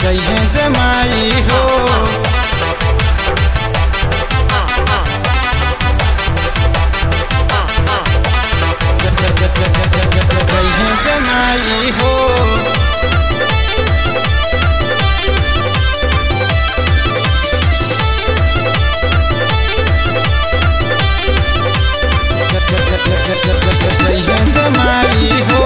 जइहे जमाई हो जइहे जमाई हो जइहे जमाई हो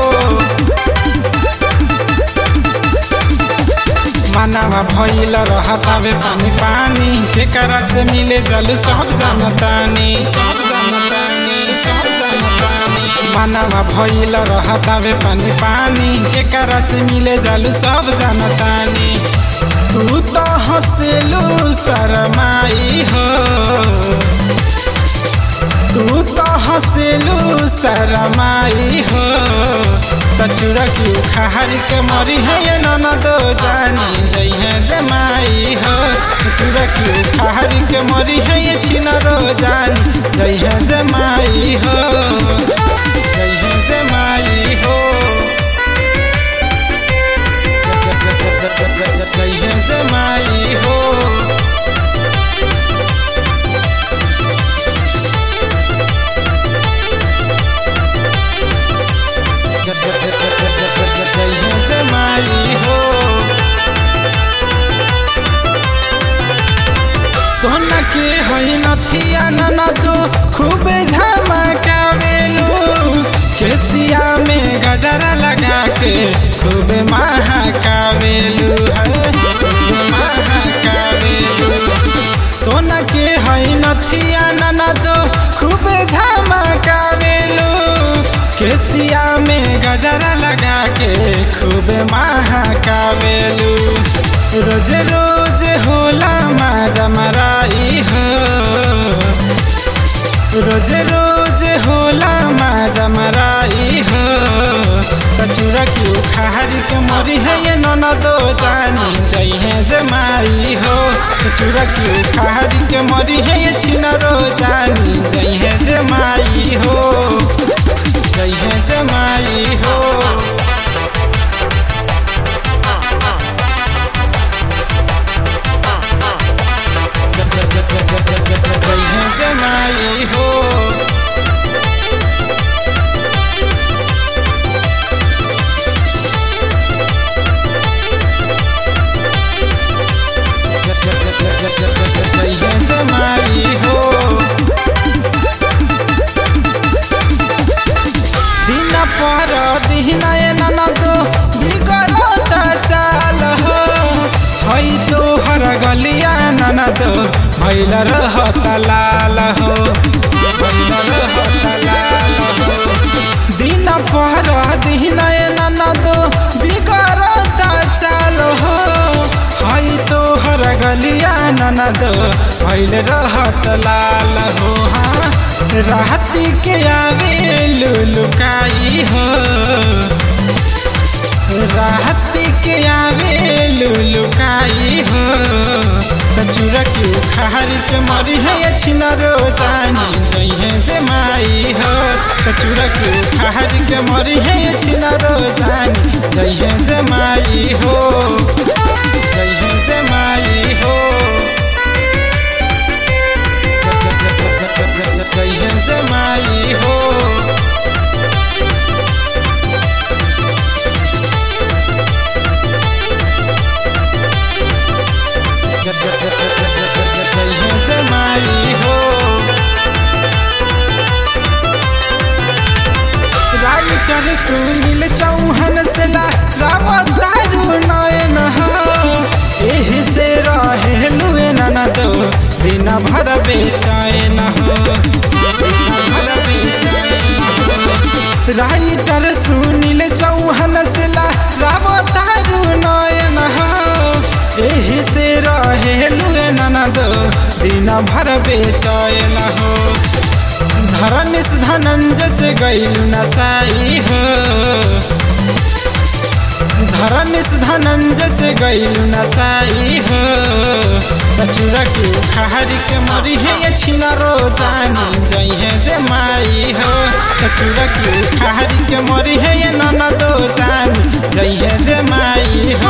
मानवा भइल रहतावे पानी पानी केकरा से मिले जल सब जानतानी सब जानतानी सब जानतानी मानवा भइल रहतावे पानी पानी केकरा से मिले जल सब जानतानी तू तो हंसलू शरमाई हो तू तो हंसलू शरमाई हो कचुरा की उखाड़ के मरी है ये ननद जानी जइहे जमाई हो कचुरा की उखाड़ के मरी है ये छिनरो जानी जइहे जमाई हो जइहे जमाई हो जइहे जमाई हो जइहे जमाई हो सोना के होइ नथिया ननदो खूबे झमकावेलू केसिया में गजरा लगा के खूबे महकावेलू है खूबे महकावेलू सोना के होइ नथिया ननदो खूबे झमकावेलू केसिया में गजरा लगा के खूबे महकावेलू रोज रोज होला माजा मराई हो रोज रोज होला माजा मराई हो कचूरा की उखाड़ के मरी है ये ननदो जानी जइहे जमाई हो कचूरा की उखाड़ के मरी है ये छिनरो जानी जइहे जमाई हो जइहे जमाई हो जइहे जमाई हो जइहे जमाई हो दिन पर दिन ननदो बिगड़त चाल हो हई तोहर गलिया ननदो भैल रहत लाल हो भइल रहत लाल हो दिन पर दिन ननदो बिगड़त चाल हो हई तोहर गलिया ननदो भैल रहत लाल हो हाँ राती के आवे लुलुकाई हो राती के आवे लुलुकाई हो कचूरा की उखाड़ के मरी है ये छिनरो जानी जइहे जमाई हो कचूरा की उखाड़ के मरी है ये छिनरो जानी जइहे जमाई हो जइहे जमाई हो जइहे जमाई हो जइहे जमाई हो राइटर सुनील चौहान से ला रावत दारू नयन हो एही से रहे लुए ननद दिन भर बेचैन हो दिन भर बेचैन हो। राइटर सुनील चौहान से ला रावत दारू नयन हो एही से रहे लुए ननद दिन भर बेचैन हो धरनिस धनंजय से गैल नसाई हो धरनिस धनंजय से गैल नसाई हो कचूरा के उखाड़ के मरी है ये छिनरो जानी जइहे जमाई हो कचूरा के उखाड़ के मरी है ये ननदो जानी जइहे जमाई